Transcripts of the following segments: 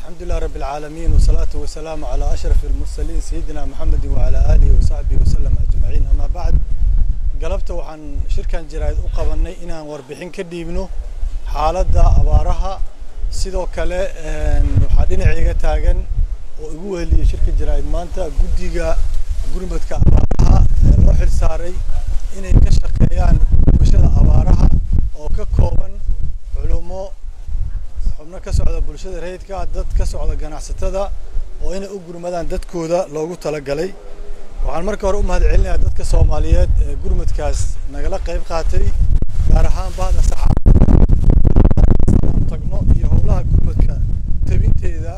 الحمد لله رب العالمين والصلاة والسلام على أشرف المرسلين سيدنا محمد وعلى آله وصحبه وسلم أجمعين أما بعد galabta waxaan shirkan jaraa'id u qabanay inaan warbixin ka dhiibno xaaladda abaaraha sidoo kale waxaa dhinacayga taagan oo igu weheliyay shirka jaraa'id maanta guddiga gurmadka abaaraha ee loo xil saaray inay ka shaqeeyaan bulshada abaaraha oo ka kooban culumo xubno ka socda bulshada rayidka dad ka socda ganacsatada oo inay u gurmadaan dadkooda loogu talagalay waxaan marka hore u mahad celinayaa dadka soomaaliyeed ee gurmadkaas nagala qayb qaatay gaar ahaan bahda saxaafadda tagno iyo howlaha gurmadka tabinteeda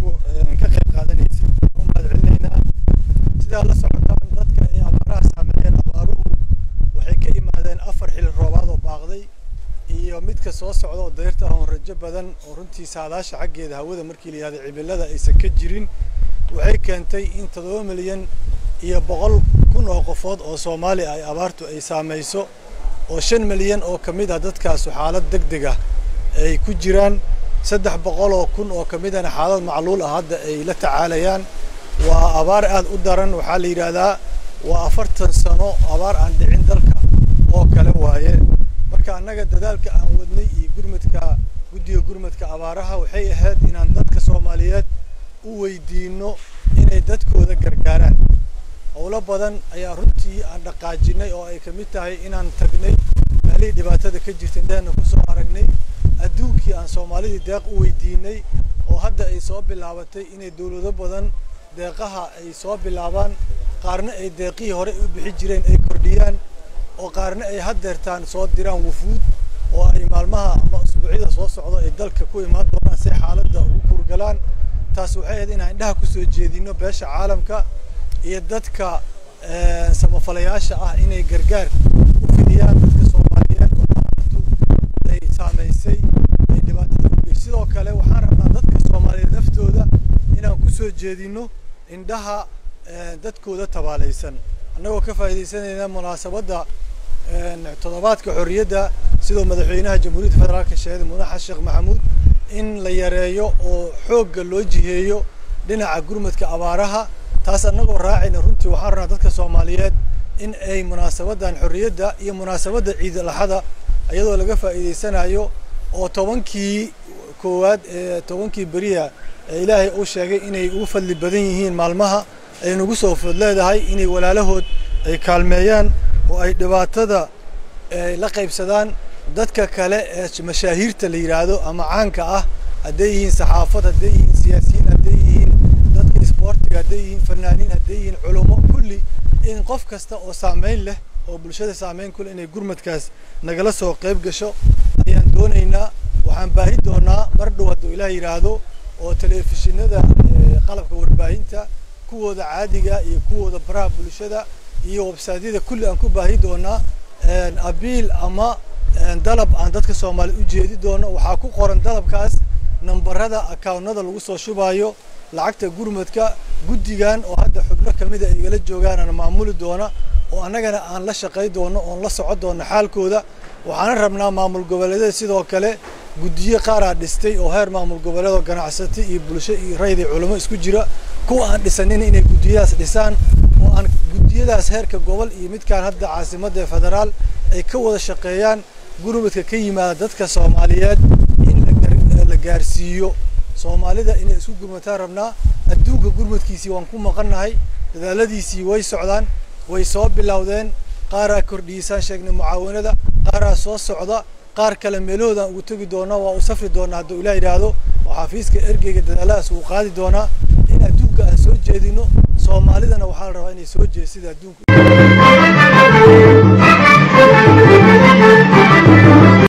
ka qayb qaadanaysay u mahad celinaynaa sidaa la socotaan dadka ay abaaraha saameeyeen abaaruhu waxay ka imaadeen afar xili roobaad oo baaqday iyo midka soo socda oo dayrta ahoon rajo badan oo runtii saadaasha xaggeeda hawada markii la yihahda cimilada aysan ka jirin waxay keentay in toddoba milyan iyo boqol kun oo qofood oo soomaali ay abaartu ay saamayso oo shan milyan oo ka mid ah dadkaasu xaalad deg deg ah ay ku jiraan saddex boqol oo kun oo ka midana xaalad macluul ah hadda ay la tacaalayaan waa abaar aad u daran waxaa la yidhaahdaa waa afartan sano abaar aan dhicin dalka oo kale waaye marka annaga dadaalka aan wadnay iyo gurmadka guddiga gurmadka abaaraha waxay ahayd inaan dadka soomaaliyeed u weydiino inay dadkooda gargaaraan howlo badan ayaa runtii aan dhaqaajinay oo ay ka mid tahay inaan tagnay meelihii dhibaatada ka jirta indhaheenna kusoo aragnay adduunkii aan soomaalidii deeq u weydiinay oo hadda ay soo bilaabatay inay dowlado badan deeqaha ay soo bilaabaan qaarna ay deeqihii hore u bixi jireen ay kordhiyaan oo qaarna ay haddeertaan soo diraan wufuud oo ay maalmaha ama usbuucyada soo socdo ay dalka ku imaan doonaan si xaaladda ugu kurgalaan taas waxay ahayd inaan indhaha kusoo jeedino beesha caalamka iyo dadka samafalayaasha ah inay gargaar u fidiyaan dadka soomaaliyeed oo abaartu ay saamaysay ay dhibaatada ugey sidoo kale waxaan rabnaa dadka soomaaliyeed naftooda inaan kusoo jeedino indhaha dadkooda tabaalaysan annagoo ka faa'iidaysanayna munaasabadda toddobaadka xorriyadda sidoo madaxweynaha jamhuuriyadda federaalka sheegay mudane xasan sheekh maxamuud in la yareeyo oo xoogga loo jiheeyo dhinaca gurmadka abaaraha taas annagoo raacayna runtii waxaan rabnaa dadka soomaaliyeed in ay munaasabaddan xorriyadda iyo munaasabadda ciid alaxada iyadoo laga faa'iidaysanayo oo tobankii koowaad ee tobankii beriya ee ilaahay uu sheegay inay ugu fadli badan yihiin maalmaha ay nagu soo food leedahay inay walaalahood ay kaalmeeyaan oo ay dhibaatada la qaybsadaan dadka kale ee mashaahiirta la yidhaahdo ama caanka ah hadday yihiin saxaafad hadday yihiin siyaasiyiin hadday yihiin dadka isboortiga hadday yihiin fanaaniin hadday yihiin culummo kulli in qof kasta oo saameyn leh oo bulshada saameyn ku leh inay gurmadkaas nagala soo qayb gasho ayaan doonaynaa waxaan baahi doonaa mar dhow hadduu ilaah yidhaahdo oo telefishinada qalabka warbaahinta kuwooda caadiga iyo kuwooda baraha bulshada iyo websaadyada kulli aan ku baahi doonaa abiil ama dalab aan dadka soomaaliya u jeedi doono waxaa ku qoran dalabkaas nambarada akaawnada lagu soo shubaayo lacagta gurmadka guddigan oo hadda xubno kamida ay igala joogaanaan maamuli doona oo annagana aan la shaqay doono oon la soco doono xaalkooda waxaana rabnaa maamul goboleedyada sidoo kale guddiyo qaaraa dhistay oo heer maamul goboleedoo ganacsata iyo bulsho iyo rayid iyo culamo isku jira kuwa aan dhisanin inay guddiyadaas dhisaan oo aan guddiyadaas heerka gobol iyo midkaan hadda caasimadda ee federaal ay ka wada shaqeeyaan gurmadka ka yimaada dadka soomaaliyeed in la gaarsiiyo soomaalida inay isku gurmataan rabnaa adduunka gurmadkiisii waan ku maqannahay dadaaladiisii way socdaan way soo bilowdeen qaaraa kordhiisaan sheegnay mucaawanada qaaraa soo socda qaar kale meelahoodaan ugu tegi doonaa waa u safri doonaa hadduu ilaah yidhaahdo oo xafiiska ergeyga dadaaladaas uu qaadi doonaa in adduunka aan soo jeedino soomaalidana waxaa la rabaa inay soo jeesida adduunka